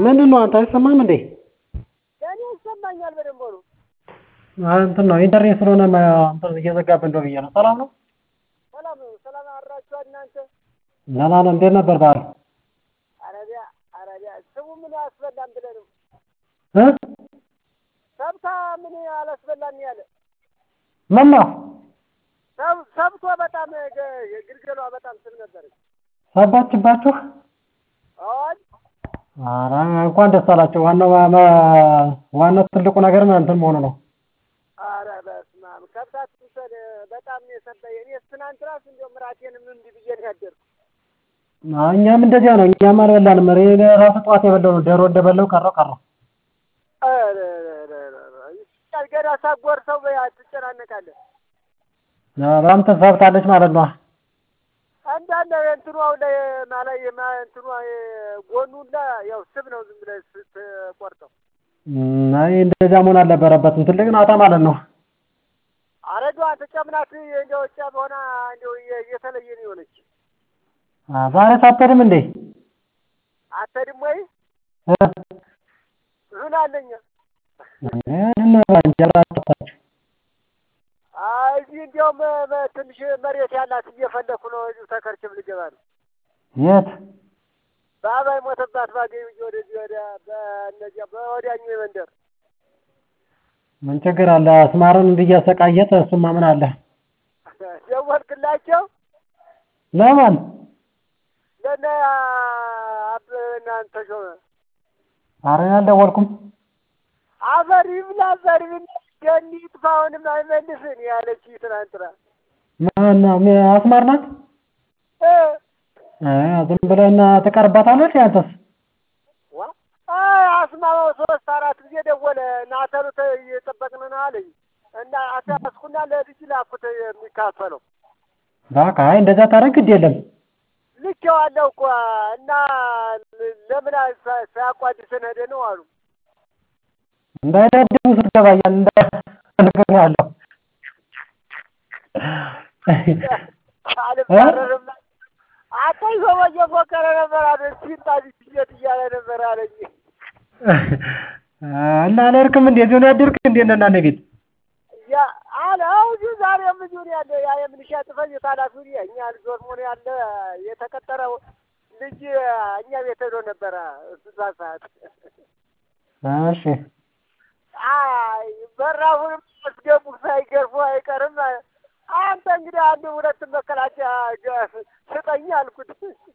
ምንድን ነው አንተ አይሰማም እንዴ? ለእኔ ይሰማኛል በደንብ ሆኖ። እንትን ነው ኢንተርኔት ስለሆነ እንትን እየዘጋብን እንደው ብዬ ነው። ሰላም ነው? ሰላም ነው። ሰላም አድራችኋል እናንተ? ደህና ነን። እንዴት ነበር በዓል? አረቢያ አረቢያ ስሙ ምን አያስበላም ብለህ ነው? እ ሰብታ ምን አላስበላም ያለ ምን ነው ሰብ- ሰብቶ በጣም ገ- ግልገሏ በጣም ስብ ነበረች። ሰባችባችሁ? አዎን ኧረ እንኳን ደስ አላቸው። ዋናው ማ- ዋናው ትልቁ ነገር እንትን መሆኑ ነው። አረ በስመ አብ ከብታት ትውሰድ በጣም ነው የሰበየ። እኔስ ትናንት እራሱ እንደውም እራቴንም እምቢ ብዬ ነው ያደርኩት። አዎ፣ እኛም እንደዚያ ነው። እኛም አልበላንም። እኔ ራሱ ጠዋት የበላው ነው። ዶሮ እንደበላው ቀረው ቀረው። ኧረ ኧረ ኧረ ኧረ ይሻል ገና ሳጎርሰው በያ ትጨናነቃለህ። በጣም ተሳብታለች ማለት ነው። አንዳንድ እንትኗ ላይ ማለት የማ- እንትኗ ጎኑላ ያው ስብ ነው ዝም ብለህ ስትቆርጠው። እም፣ አይ እንደዚያ መሆን አልነበረበትም። ትልቅ ናታ ማለት ነው። አረዷ ተጨምናት እንደው ጨም ሆና እንደው የ- የተለየ ነው የሆነች። አ፣ ዛሬ ሳትሄድም እንዴ? አትሄድም ወይ? እ፣ ምን አለኝ ምንድን ነው እንጀራ ጠፋችሁ? አይ እዚህ እንዲያውም በ- ትንሽ መሬት ያላት እየፈለኩ ነው። እዚሁ ተከርችም ልገባ ነው። የት? በአባይ ሞተባት ባገኝ ብዬ ወደዚህ ወዲያ በእነዚያ በወዲያኛው መንደር ምን ችግር አለ? አስማርን እንዲህ እያሰቃየት እሱማ ምን አለ? ደወልክላቸው ለማን? ለነ አብ እናንተ ሾመ ኧረ እኔ አልደወልኩም። አፈር ይብላ አፈር ይብላ ገኒ ይጥፋ አሁንም አይመልስን ያለች ትናንትና ማን ምን- አስማር ናት? እ እ፣ ዝም ብለህና ትቀርባታለች። ያንተስ? ዋ አይ አስማማው ሶስት አራት ጊዜ ደወለ ናተሩ እየጠበቅን ነው አለኝ እና አታስኩና ለልጅ ላኩት የሚካፈለው በቃ አይ እንደዛ ታደርግ ግድ የለም። ልኬዋለሁ እኮ እና ለምን ሳ- ሳያቋድሰን ሄደ ነው አሉ እንዳይደድቡ ስትገባያል እንደ ያለው አልባረርም አታይ ሰው እየፎከረ ነበር አለ ሲንጣ ሲሸጥ እያለ ነበር አለኝ እና አልሄድክም እንዴ? እዚሁ ነው ያደርክ እንዴ? እነ እናንተ ቤት ያ አለ አሁን ዛሬም እዚሁ ነው ያለ ያ የምንሸጥ ፈጅት ኃላፊው እኛ ልጆች ሆኖ ያለ የተቀጠረው ልጅ እኛ ቤት ሄዶ ነበረ እዛ ሰዓት እሺ አይ በራፉንም አስገቡ ሳይገርፉ አይቀርም አንተ እንግዲህ አንድ ሁለት መከላከያ ገ- ስጠኝ አልኩት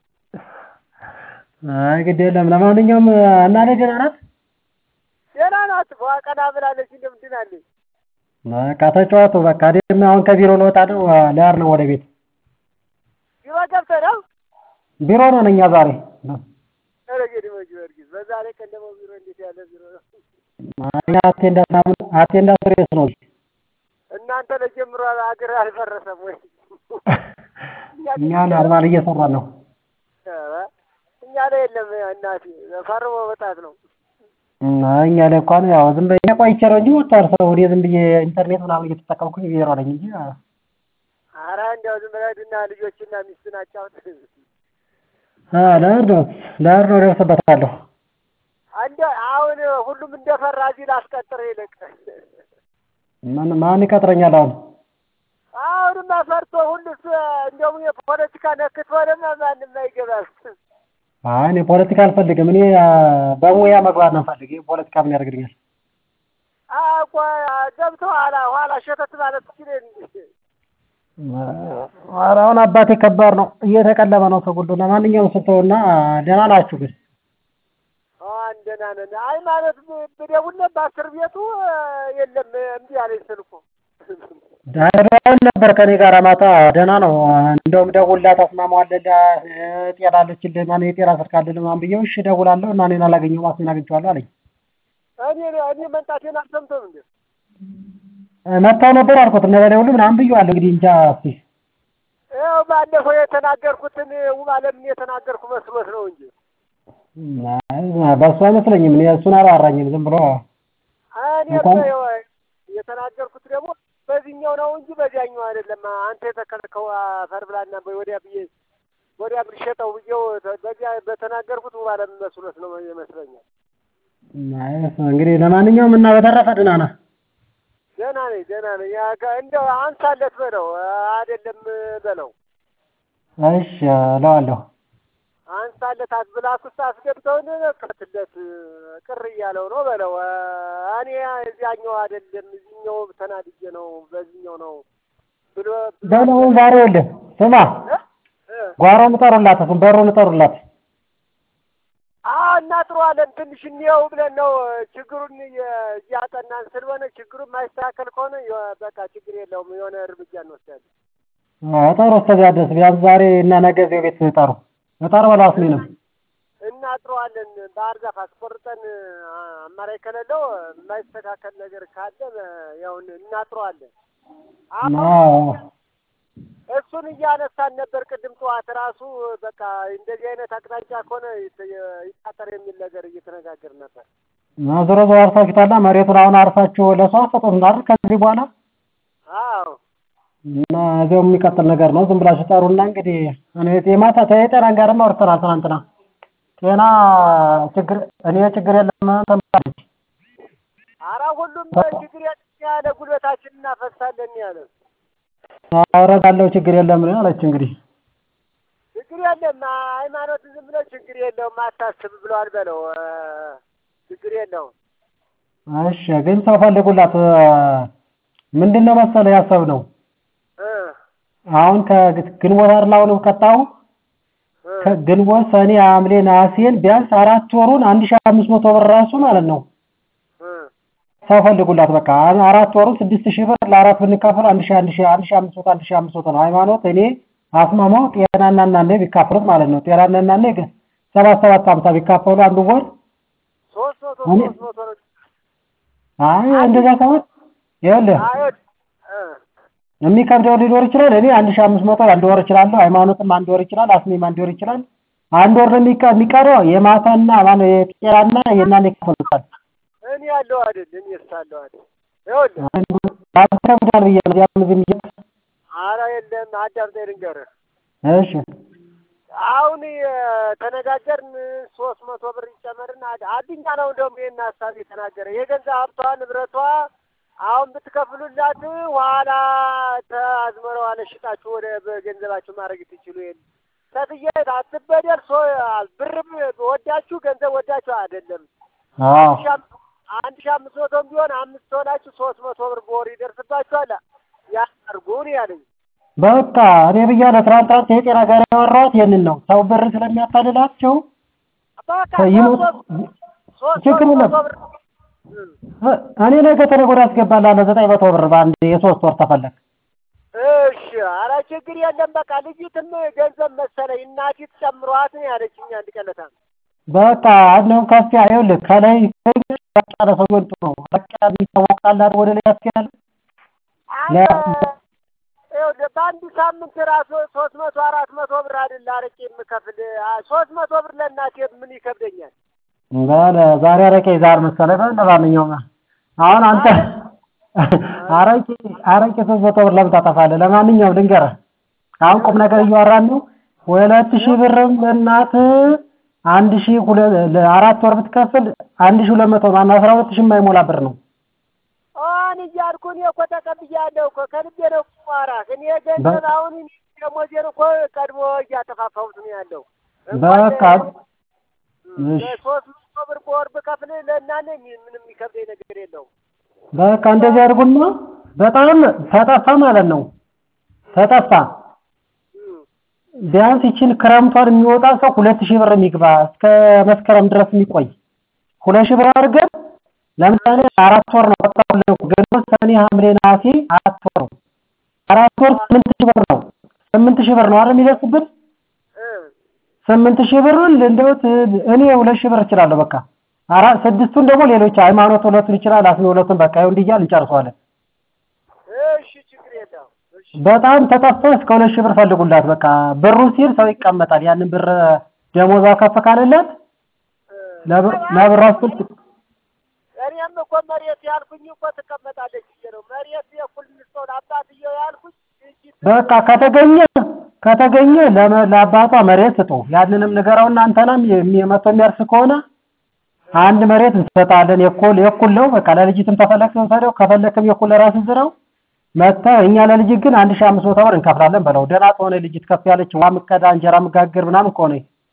አይ ግድ የለም። ለማንኛውም እናቴ ደህና ናት? ደህና ናት ፏ ቀና ብላለች እንደምንድን አለች በቃ ተጫዋቱ። በቃ እኔም አሁን ከቢሮ ልወጣ ነው። ልሄድ ነው ወደ ቤት። ቢሮ ገብተህ ነው ቢሮ ነው ነኝ ዛሬ። ኧረ እንግዲህ በጊዮርጊስ በዛ ላይ ቀን ደግሞ ቢሮ እንዴት ያለ ቢሮ ነው አይ አቴንዳንስ ምናምን አቴንዳንስ ሬስ ነው። እናንተ ለጀምሮ አገር አልፈረሰም ወይ እኛ ኖርማል እየሰራን ነው። ኧረ እኛ ላይ የለም እናቴ ፈርሞ መውጣት ነው እና እኛ ላይ እንኳን ያው ዝም ብዬ ቆይቼ ነው እንጂ ወጥቷል ሰው። እኔ ዝም ብዬ ኢንተርኔት ምናምን እየተጠቀምኩኝ ቢሮ ነኝ እንጂ ኧረ እንዲያው ዝም ብለህ ሂድና ልጆችና ሚስትን አጫውት አ ልሄድ ነው ልሄድ ነው እደርስበታለሁ። አንደ አሁን ሁሉም እንደፈራ እዚህ ላስቀጥር ይልቅ ማን ማን ይቀጥረኛል አሁን? አሁንማ ፈርቶ ሁሉስ እንደውም የፖለቲካ ነክቶ ደግሞ ማንም አይገባም። አይ እኔ ፖለቲካ አልፈልግም። እኔ አ፣ በሙያ መግባት ነው ፈልግ። ፖለቲካ ምን ያደርግልኛል? አቆ ገብተው ኋላ ኋላ ሸተት ማለት ትችል እንጂ ኧረ አሁን አባቴ ከባድ ነው፣ እየተቀለበ ነው ሰው ሁሉ። ለማንኛውም ስተውና ደህና ናችሁ ግን? አሁን ደህና ነን። አይ ማለት ብደውልለት በአስር ቤቱ የለም እምቢ አለኝ ስልኩ። ደህና ነበር ከኔ ጋር ማታ ደህና ነው። እንደውም ደውልላት አስማማዋለላ ጤና አለችልህ ማን የጤና ስልክ አለልህ ምናምን ብዬው እሺ እደውላለሁ እና እኔን አላገኘሁም አስሜን አግኝቼዋለሁ አለኝ። እኔ እኔ መምጣቴን አልሰምቶም እንዴ? መጥተው ነበር አልኩት እነ በላይ ሁሉ ምናምን ብዬዋለሁ። እንግዲህ እንጃ እስኪ ይኸው ባለፈው የተናገርኩትን ውብ አለምን የተናገርኩ መስሎት ነው እንጂ በእሱ አይመስለኝም። እኔ እሱን አላወራኝም ዝም ብሎ እኔ እንኳን- ይኸው የተናገርኩት ደግሞ በዚህኛው ነው እንጂ በዚያኛው አይደለም። አንተ የተከልከው አፈር ብላና በይ ወዲያ ብዬ ወዲያ ብልሸጠው ብዬው በዚያ በተናገርኩት ባለ መስሎት ነው ይመስለኛል። እንግዲህ ለማንኛውም እና በተረፈ ደህና ነህ? ደህና ነኝ ደህና ነኝ። ያ ከ- እንደው አንሳለት በለው አይደለም በለው እሺ እለዋለሁ። አንሳለት አስብላክ ውስጥ አስገብተውን ከትለት ቅር እያለው ነው በለው። እኔ እዚያኛው አይደለም እዚህኛው ተናድጄ ነው በዚህኛው ነው ብሎ በለው ዛሬ የለ ስማ እ እ ጓሮን እጠሩላት እሱን በሩን እጠሩላት። አዎ እናጥረዋለን ትንሽ እንየው ብለን ነው ችግሩን እየ- እያጠናን ስለሆነ ችግሩን ማይስተካከል ከሆነ የ- በቃ ችግር የለውም የሆነ እርምጃ እንወስዳለን። እጠሩ እስከዚያ ድረስ ቢያንስ ዛሬ እና ነገ እዚያው ቤት እጠሩ እጠሩ በለው አስሜንም እናጥረዋለን ባህር ዛፍ አስቆርጠን አ- አማራጭ ከሌለው የማይስተካከል ነገር ካለ ያው እናጥረዋለን። አሁን አዎ እሱን እያነሳን ነበር ቅድም ጠዋት ራሱ በቃ እንደዚህ አይነት አቅጣጫ ከሆነ ይት- ይታጠር የሚል ነገር እየተነጋገር ነበር። እና ዞሮ ዞሮ አርሳችሁታላ መሬቱን አሁን አርሳችሁ ለሰው አትሰጡትም አይደል ከዚህ በኋላ አዎ እና እዚያው የሚቀጥል ነገር ነው። ዝም ብላችሁ ጠሩና እንግዲህ እኔ የማታ የጤናን ጋርም አውርተናል ትናንትና። ጤና ችግር እኔ ችግር የለም ተምታለች። አራ ሁሉም ችግር የለም ያለ ጉልበታችን እናፈሳለን ያለ አወረዳለሁ ችግር የለም ነው አለች። እንግዲህ ችግር የለም ሃይማኖት ዝም ብሎ ችግር የለውም አታስብ ብሏል በለው እ፣ ችግር የለውም እሺ ግን ሰው ፈልጉላት። ምንድን ነው መሰለህ ያሰብነው እ አሁን ከግንቦት አይደል አሁን ቀጣው እ ከግንቦት ሰኔ ሐምሌ ነሐሴን ቢያንስ አራት ወሩን አንድ ሺህ አምስት መቶ ብር ራሱ ማለት ነው እ ሰው ፈልጉላት። በቃ አራት ወሩን ስድስት ሺህ ብር ለአራት ብንካፈል አንድ ሺህ አንድ ሺህ አንድ ሺህ አምስት መቶ አንድ ሺህ አምስት መቶ ነው። ሃይማኖት እኔ አስማማው ጤናና እናንተ ቢካፈሉት ማለት ነው ጤናና እናንተ ግን ሰባት ሰባት ሀምሳ ቢካፈሉ አንዱ ወር ሶስት መቶ እኔ- ሶስት መቶ ነው አይ እንደዛ ሳይሆን ይኸውልህ አይወድ እ የሚከብደው ሊኖር ይችላል። እኔ አንድ ሺህ አምስት መቶ አንድ ወር እችላለሁ። ሃይማኖትም አንድ ወር ይችላል። አስሜም አንድ ወር ይችላል። አንድ ወር ነው የሚቀ- የሚቀረው የማታና ማነው የጤናና የእናንተ ይከፈሉታል። እኔ ያለው አይደል እኔ እስካለሁ አይደል ይኸውልህ ያከብዳል ብዬ ነው ያም ዝም ብዬ አረ የለም አዳምጠኝ ልንገርህ እሺ አሁን የተነጋገርን ሶስት መቶ ብር ይጨመርና አድ- አድኛ ነው እንደውም ይሄን ሀሳብ የተናገረ የገንዘብ ሀብቷ ንብረቷ አሁን ብትከፍሉላት ኋላ ተአዝመረው አለ ሽጣችሁ ወደ በገንዘባችሁ ማድረግ ትችሉ የለ ሰትዬ አትበደል ሶ ብርም ወዳችሁ ገንዘብ ወዳችሁ አይደለም አዎ አንድ ሺህ አምስት- አንድ ሺህ አምስት መቶም ቢሆን አምስት ሆናችሁ ሶስት መቶ ብር በወር ይደርስባችኋል ያርጉን ያለኝ በቃ እኔ ብያለሁ። ትናንት ትናንት የጤና ጋር ያወራሁት ይሄንን ነው። ሰው ብር ስለሚያታልላቸው በቃ ይሞት ሶስት ችግር ሶስት የለም። መቶ ብር እ እኔ ነገ ተነገ ወዲያ አስገባልሃለሁ ዘጠኝ መቶ ብር በአንድ የሶስት ወር ተፈለግ እሺ ኧረ ችግር የለም። በቃ ልጅትም ገንዘብ መሰለኝ እናቲት ጨምሯት ነው ያለችኝ አንድ ቀለታ በቃ አንደውም ከፍ ያ ይኸውልህ ከላይ በቃ ያለ ሰው ቢሆን ጥሩ ነው። በቃ ይታወቃል አይደል ወደ ላይ ያስኬዳል። አንተ ይኸውልህ በአንድ ሳምንት ራሱ ሶስት መቶ አራት መቶ ብር አይደል አረቄ የምከፍል አ- ሶስት መቶ ብር ለእናቴ ምን ይከብደኛል? በለ ዛሬ አረቄ ዛር መሰለህ። በል ለማንኛውም አሁን አንተ አረቄ አረቄ ሶስት መቶ ብር ለምን ታጠፋለህ? ለማንኛውም ልንገርህ አሁን ቁም ነገር እያወራን ነው። ሁለት ሺህ ብርም ለእናት አንድ ሺህ ሁለት ለአራት ወር ብትከፍል አንድ ሺህ ሁለት መቶ ማነው አስራ ሁለት ሺህ የማይሞላ ብር ነው። አሁን እያልኩ እኔ እኮ ተቀብያለሁ እኮ ከልቤ ነው እኮ ማውራህ። እኔ ገንዘብ አሁን እኔ ደሞዜን እኮ ቀድሞ እያጠፋፋሁት ነው ያለው። በቃ እሺ ሶስት መቶ ብር በወር ብከፍል ለእናንተ ምንም የሚከብደኝ ነገር የለውም። በቃ እንደዚህ አድርጉና በጣም ተጠፋ ማለት ነው። ተጠፋ እም። ቢያንስ ይችን ክረምቷን የሚወጣ ሰው ሁለት ሺህ ብር የሚግባ እስከ መስከረም ድረስ የሚቆይ ሁለት ሺህ ብር አድርገን ለምሳሌ አራት ወር ነው በቃ ግንቦት፣ ሰኔ፣ ሐምሌ፣ ነሐሴ አራት ወር ነው። አራት ወር ስምንት ሺህ ብር ነው። ስምንት ሺህ ብር ነው አይደል የሚደርስብን? እ ስምንት ሺህ ብሩን እንደው እኔ ሁለት ሺህ ብር እችላለሁ። በቃ አራት ስድስቱን ደግሞ ሌሎች ሃይማኖት ሁለቱን ይችላል፣ አስሜ ሁለቱን በቃ ይኸው እንዲህ እያልን እንጨርሰዋለን። እሺ ችግር የለውም። እሺ በጣም ተጠፋ እስከ ሁለት ሺህ ብር ፈልጉላት። በቃ ብሩ ሲል ሰው ይቀመጣል። ያንን ብር ደሞዟ ከፍ ካለላት እ ለብር ለብር አስል እኔም እኮ መሬት ያልኩኝ እኮ ትቀመጣለች ብዬ ነው። መሬት የኩል ሰው አባትየው ያልኩኝ እጅ በቃ ከተገኘ ከተገኘ ለመ- ለአባቷ መሬት ስጡ። ያንንም ንገረውና አንተናም መቶ የሚያርስ ከሆነ አንድ መሬት እንሰጣለን። የኩል የኩል ነው በቃ ለልጅትም ተፈለክ ሰደው ከፈለክም የኩል ለራስህ ዝራው መጥተህ እኛ ለልጅ ግን አንድ ሺህ አምስት መቶ ብር እንከፍላለን በለው። ደህና ከሆነ ልጅት ከፍ ያለች ውሃ ምቀዳ እንጀራ ምጋግር ምናምን ከሆነ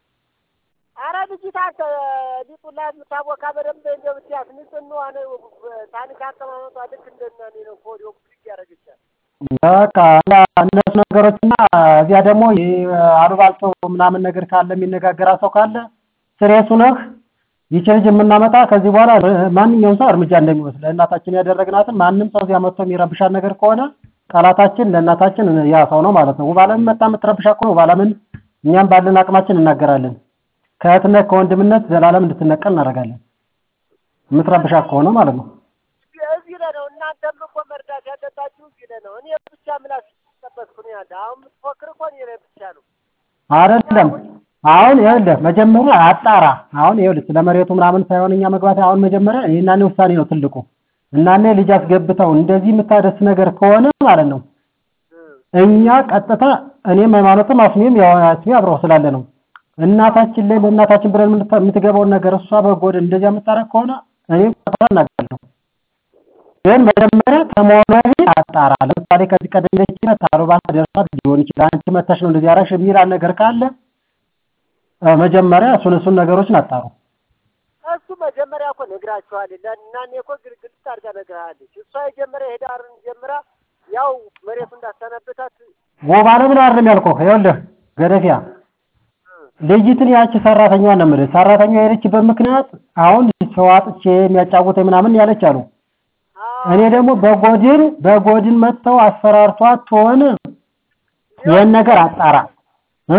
አረ ልጅት አንተ ሊጡላ የምታቦካ በደንብ እንደው ብትያት ንጽህናዋ ነው ታኒክ አቀማመጧ ልክ እንደናኔ ነው። ኮዲዮ ብድግ ያደረግቻል። በቃ እና እነሱ ነገሮችና እዚያ ደግሞ ይህ አሉባልቶ ምናምን ነገር ካለ የሚነጋገራ ሰው ካለ ስሬሱ ነህ ይቺ ልጅ የምናመጣ ከዚህ በኋላ ማንኛውም ሰው እርምጃ እንደሚወስድ ለእናታችን ያደረግናትን ማንም ሰው እዚያ መጥቶ የሚረብሻት ነገር ከሆነ ቃላታችን ለእናታችን ያ ሰው ነው ማለት ነው። ውባለምን መጣ የምትረብሻ ከሆነ ውባለምን እኛም ባለን አቅማችን እናገራለን። ከእህትነት ከወንድምነት ዘላለም እንድትነቀል እናደርጋለን። የምትረብሻ ከሆነ ማለት ነው። እዚህ ላይ ነው እናንተም እኮ መርዳት ያለባችሁ እዚህ ላይ ነው። እኔ ብቻ ምላስ ጠበቅኩ ነው ያለ። አሁን የምትፎክር እኮ እኔ ላይ ብቻ ነው። አይደለም አሁን ይኸውልህ መጀመሪያ አጣራ። አሁን ይኸውልህ ስለ መሬቱ ምናምን ሳይሆን እኛ መግባት አሁን መጀመሪያ እኔና እኔ ውሳኔ ነው ትልቁ እና እኔ ልጅ አስገብተው እንደዚህ የምታደርስ ነገር ከሆነ ማለት ነው እኛ ቀጥታ እኔም ሃይማኖትም አስሜም ያው አስሜ አብረው ስላለ ነው እናታችን ላይ ለእናታችን ብለን የምንተ- የምትገባውን ነገር እሷ በጎድ እንደዚያ የምታረግ ከሆነ እኔ ቀጥታ እናገራለሁ። ግን መጀመሪያ ከመሆኑ በፊት አጣራ። ለምሳሌ ከዚህ ቀደም እንደዚህ ነት አሉባልታ ደርሷት ሊሆን ይችላል። አንቺ መተሽ ነው እንደዚህ ያደረግሽ የሚል ነገር ካለ እ መጀመሪያ እሱን እሱን ነገሮችን አጣሩ። እሱ መጀመሪያ እኮ ነግራችኋለች። እና እኔ እኮ ግልግል አድርጋ ነግርሃለች። እሷ የጀመሪያ ሄዳርን ጀምራ ያው መሬቱ እንዳሰነብታት ጎባለ ምን አይደለም ያልኩህ። ይኸውልህ ገደፊያ ልጅትን ያቺ ሰራተኛዋን ነው የምልህ። ሰራተኛዋ የሄደችበት ምክንያት አሁን ሰው አጥቼ የሚያጫውተኝ ምናምን ያለች አሉ። እኔ ደግሞ በጎድን በጎድን መጥተው አስፈራርቷት ትሆን ይህን ነገር አጣራ እ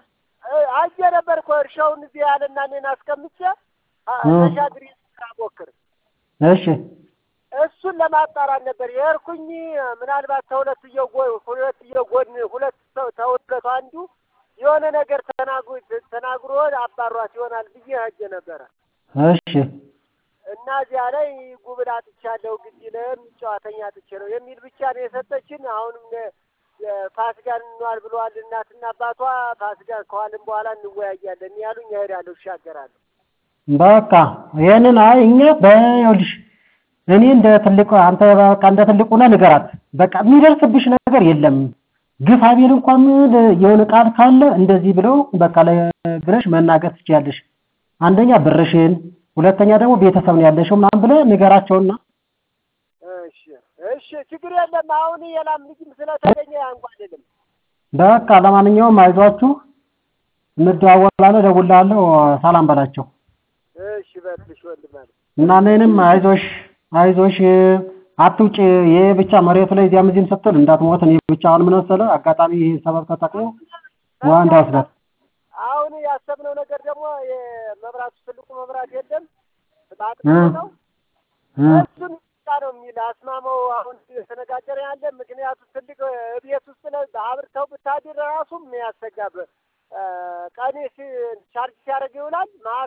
አየ ነበር እኮ እርሻውን እዚህ ያለና እኔን አስቀምጬ ተሻግሪ ስራ ሞክር እሺ እሱን ለማጣራት ነበር የሄድኩኝ። ምናልባት ተሁለት እየጎን ሁለት እየጎን ሁለት ሰው ተሁለቱ አንዱ የሆነ ነገር ተናግሮ ተናግሮ አባሯት ይሆናል ብዬ ሄጄ ነበረ እሺ እና እዚያ ላይ ጉብል አጥቻለሁ ግድ ለም ጨዋተኛ አጥቼ ነው የሚል ብቻ ነው የሰጠችን። አሁንም ፋሲካን እንዋል ብለዋል እናትና አባቷ። ፋሲካን ከዋልን በኋላ እንወያያለን ያሉኝ እሄዳለሁ፣ እሻገራለሁ። በቃ ይሄንን አይ እኛ በይኸውልሽ እኔ እንደ ትልቁ አንተ በቃ እንደ ትልቁ ነህ ንገራት። በቃ የሚደርስብሽ ነገር የለም። ግፋ ቢል እንኳን የሆነ ቃል ካለ እንደዚህ ብለው በቃ ላይ ብለሽ መናገር ትችያለሽ። አንደኛ ብርሽን፣ ሁለተኛ ደግሞ ቤተሰብ ነው ያለሽው ምናምን ብለህ ንገራቸውና እሺ እሺ፣ ችግር የለም። አሁን የላም ልጅም ስለተገኘ አንጓልልም። በቃ ለማንኛውም አይዟችሁ፣ እንደዋወላለን፣ እደውልልሃለሁ። ሰላም በላቸው እሺ በልሽ ወንድም አለ እና እኔንም አይዞሽ አይዞሽ አትውጪ። ይሄ ብቻ መሬቱ ላይ እዚያም እዚህም ስትል እንዳትሞት። እኔ ብቻ አሁን ምን መሰለህ አጋጣሚ ይሄ ሰበብ ተጠቅሞ ውሃ እንዳይወስዳት አሁን ያሰብነው ነገር ደግሞ የመብራቱ ትልቁ መብራት የለም በአጥር ነው እሱን ብቻ ነው የሚል አስማማው አሁን የተነጋገረ ያለ ምክንያቱ ትልቅ ቤት ውስጥ ለ አብርተው ብታድር ራሱ የሚያሰጋብ ቀኔ ቻርጅ ሲያደርግ ይውላል። ማታ